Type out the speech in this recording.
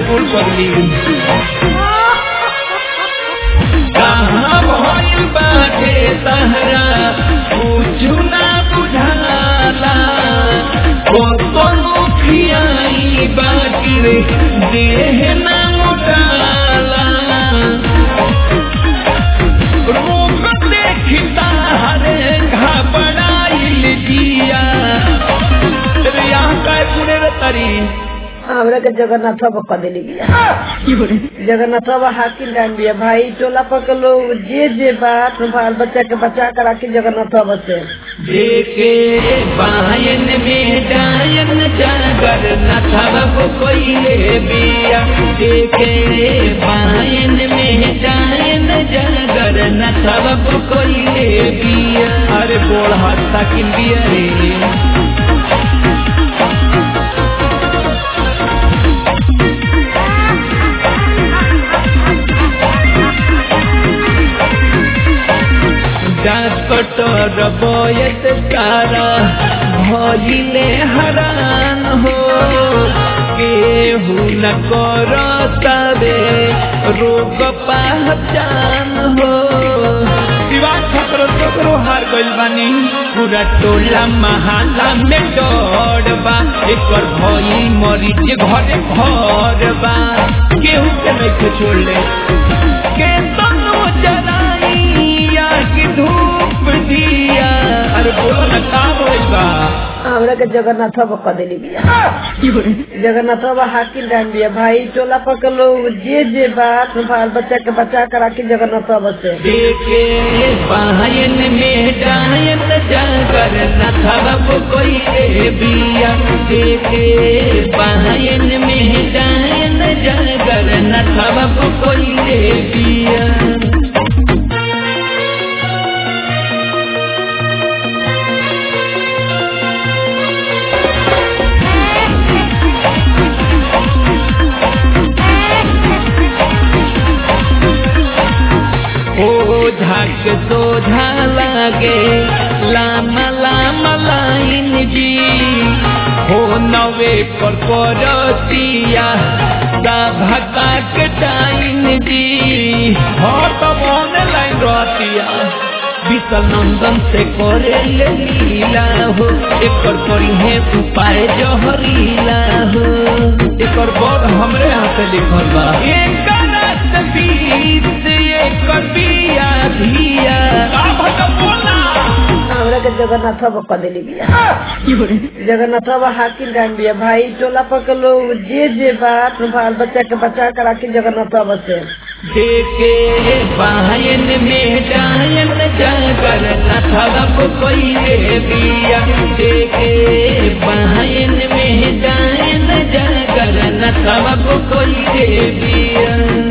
कुल पगली कहाँ भइल बाटे तहरा कुछु ना बुझाला ओ तो मुखियाई बाकी रे देह ना मोटाला रोग देखता हरे घबराइल जिया रे यहाँ का पुणे रे तरी हमरा के जगन्नाथ बाबा कह देली बिया जगन्नाथ बाबा हाकिम डान बिया भाई टोला पर के लोग जे जे बात बाल बच्चा के बचा कर राखी जगन्नाथ बाबा से देखे बायन में डायन जागर न थब कोई बिया देखे बायन में डायन जागर न थब कोई बिया अरे बोल हत्ता किन बिया रे डॉक्टर बोयत सारा भजिले हरान हो केहू न करो तबे रोग पहचान हो दीवार छकरो छकरो हार गइल बानी पूरा टोला महाला में डर बा एकर भई मरीज घरे घर बा केहू के नहीं छोड़ले के तनु जराइया की धूप दिया अरे बोलो ना का होइल बा हमरा के जगन्नाथ बाबा कह देली बिया जगन्नाथ बाबा हाकिम डान बिया भाई टोला पर के लोग जे जे बात बाल बच्चा के बचा कर राखी जगन्नाथ बाबा से देखे बायन में डायन जागर न थब कोई रे बिया देखे बायन में डायन जागर न थब कोई रे बिया ओझा के सोझा लागे लामा लामा लाइन जी हो नवे पर परतिया दा भका के टाइन जी हो तब ऑनलाइन रहतिया विशल नंदन से करे ले लीला हो एकर करी है उपाय जहरीला हो एकर बर हमरे हाथ लिखल बा एकर बीत एकर बिया धिया का भट बोला हमरा के जगन्नाथ बाबा कह देली बिया जगन्नाथ बाबा हाकिम डान बिया भाई टोला पर के लोग जे जे बात बाल बच्चा के बचा कर राखी जगन्नाथ बाबा से देखे बायन में डायन जागर न थब कोई रे बिया देखे बायन में डायन जागर न थब कोई रे बिया